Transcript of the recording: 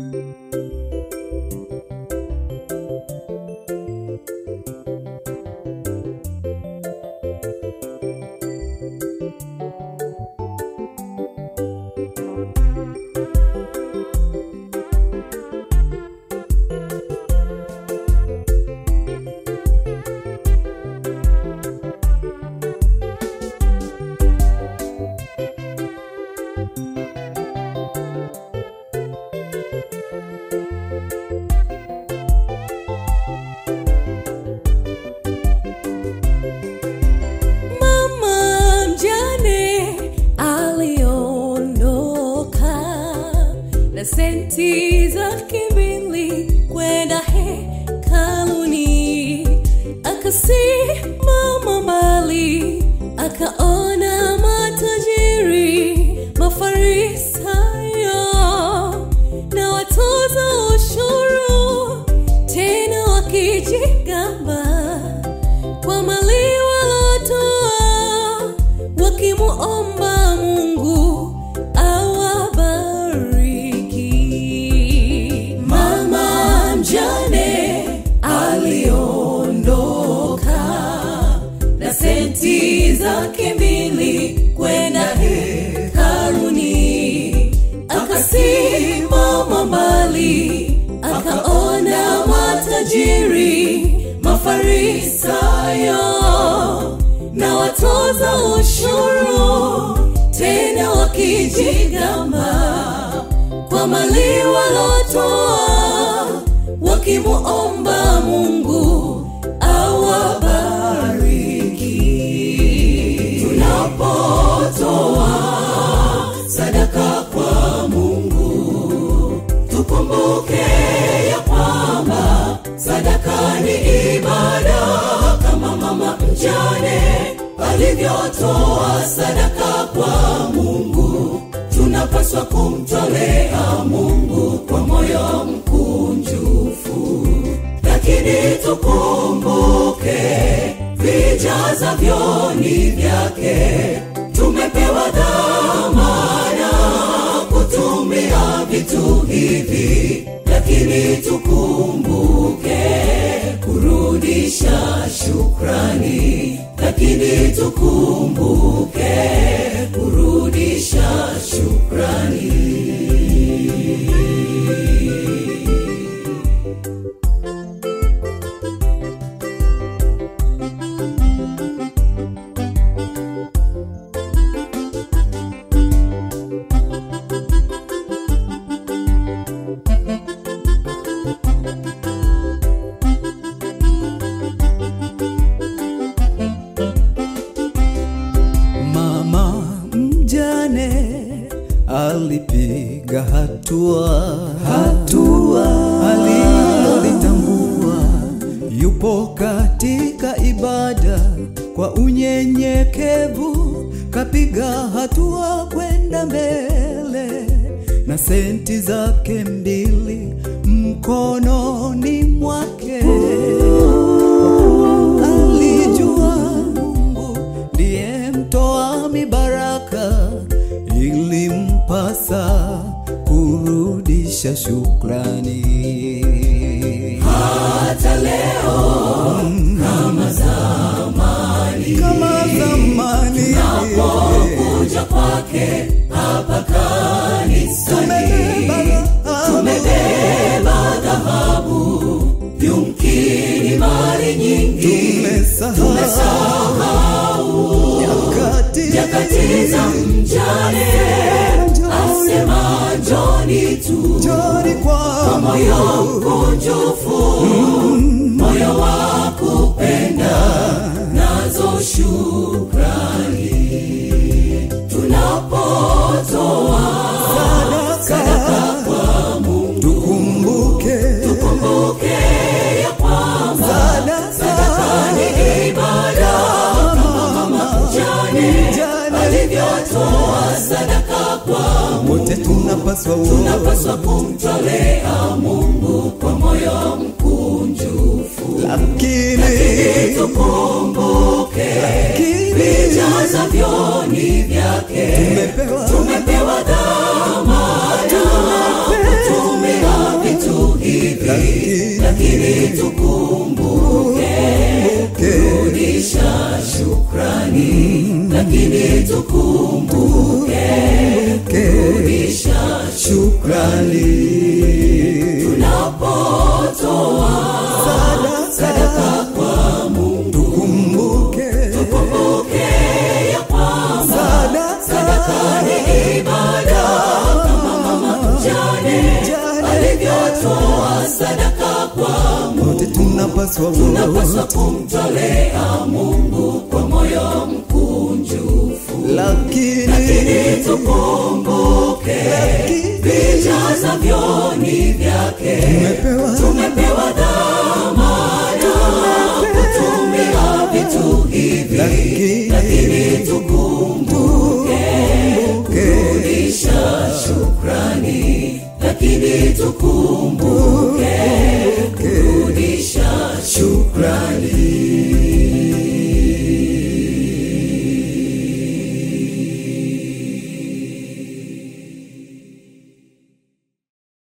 Mama mjane aliondoka na senti zake mbili kwenda hekaluni, akasimama mbali, akaona matajiri, mafarisayo na watoza ushuru, tena wakijigamba kwa mali walotoa wakimuomba Mungu awabariki. Mama mjane aliondoka na senti zake mbili kwenda hekaluni, akasimama mbali, akaona matajiri, mafarisayo na watoza ushuru, tena wakijigamba kwa mali walotoa, wakimuomba Mungu awabariki. Tunapotoa sadaka kwa Mungu, tukumbuke ya kwamba sadaka ni ibada, kama mama mjane alivyotoa sadaka kwa Mungu. Tunapaswa kumtolea Mungu kwa moyo mkunjufu, lakini tukumbuke vijazavyo ni vyake. Tumepewa dhamana kutumia vitu hivi, lakini tukumbuke kurudisha shukrani, lakini tukumbuke kurudisha shukrani. Mama mjane alipiga hatua, hatua alilolitambua, yupo katika ibada kwa unyenyekevu, kapiga hatua kwenda mbele na senti zake mbili mkononi mwake alijua Mungu ndiye mtoa mibaraka, ilimpasa kurudisha shukrani. Hata leo kama zamani, Kama zamani kuja kwake hapa kanisani, tumebeba tumebeba dhahabu, yumkini mali nyingi, tumesahau nyakati nyakati za mjane, asema njoni tu Njoni kwa moyo mkunjufu, moyo wa kupenda nazo shukrani. Tunapotoa sadaka kwa Mungu, tukumbuke kumbuke ya kwamba sadaka ni ibada, kama mama mjane Mjane alivyotoa sadaka kwa wote tunapaswa tunapaswa kumtolea Mungu kwa moyo mkunjufu, lakini tukumbuke lakini vijazavyo ni vyake. tumepewa Tumepewa dhamana kutumia lakini lakini tukumbuke kurudisha shukrani lakini tukumbuke kurudisha shukrani tunapotoa sadaka kwa Mungu kumbuke tukumbuke ya kwamba sadaka sadaka ni ibada kama mama mjane alivyotoa sadaka kwa Mungu wote tunapaswa tunapaswa kumtolea Mungu kwa moyo mkunjufu lakini lakini tukumbuke vijazavyo ni vyake tumepewa tumepewa dhamana kutumia vitu hivi lakini lakini tukumbuke kurudisha shukrani lakini tukumbuke